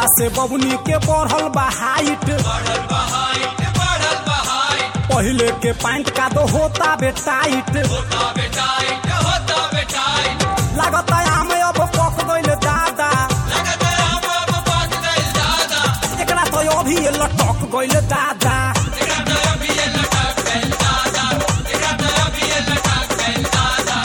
जहिया से बबुनी के बढ़ल बा हाइट बढ़ल बहाइट बढ़ल बहाइट पहले के पैंट का दो होता बे टाइट होता बेटाइट होता बेटाइट लागता आम अब पक गइल दादा लगत अब अब बात गइल दादा एकरा तो अभी लटक गइल दादा तेरा तो अभी ये लटक गइल दादा तेरा तो अभी ये लटक गइल दादा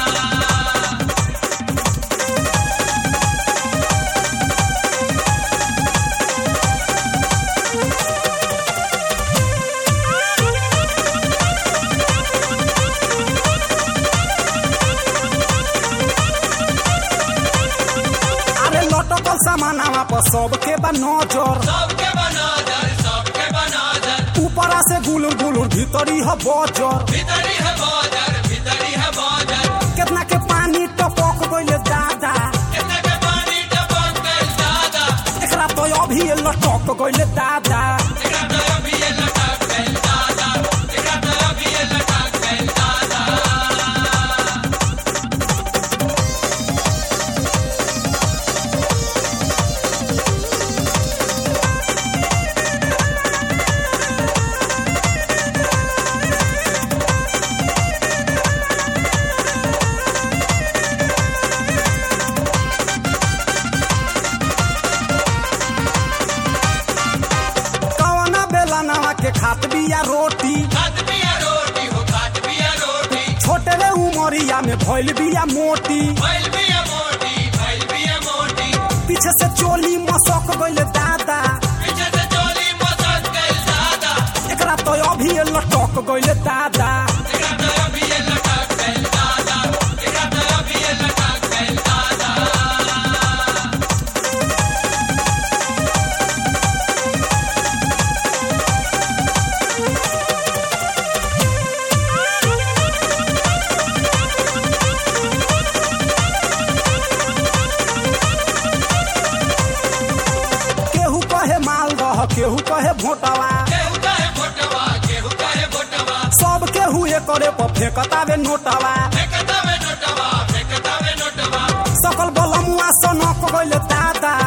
अरे लटकल सामानावा पर सबके बा नजर सबके बनादर सबके बनादर ऊपरा से गुलुर गुलुर भीतरी ह बजर भीतरी है बादर भीतरी है बादर केतना के पानी टपक गइल दादा कितना के पानी टपक गइल दादा एकरा तो अभी लटक गइल दादा तेरा तो अभी ये लटक गइल दादा तेरा तो अभी ये लटक गइल दादा कवना बेला नवा के खात बिया रोटी खात बिया रोटी हो खात बिया रोटी छोटे रे उमरिया में भइल बिया मोटी भइल बिया मोटी भइल बिया मोटी पीछे से चोली मसक गइल दादा पीछे से चोली मसक गइल दादा एकरा तो अभी लटक गइल दादा तेरा तो अभी ये लटक गइल दादा तेरा तो अभी ये लटक गइल दादा केहू कहे मालदह केहू कहे भोटवा केहू कहे भोटवा केहू कहे भोटवा सब केहू एकरे पर फेंकता बे नोटवा फेंकता में नोटवा फेंकता में नोटवा सकल बलमुआ सनक गइल दादा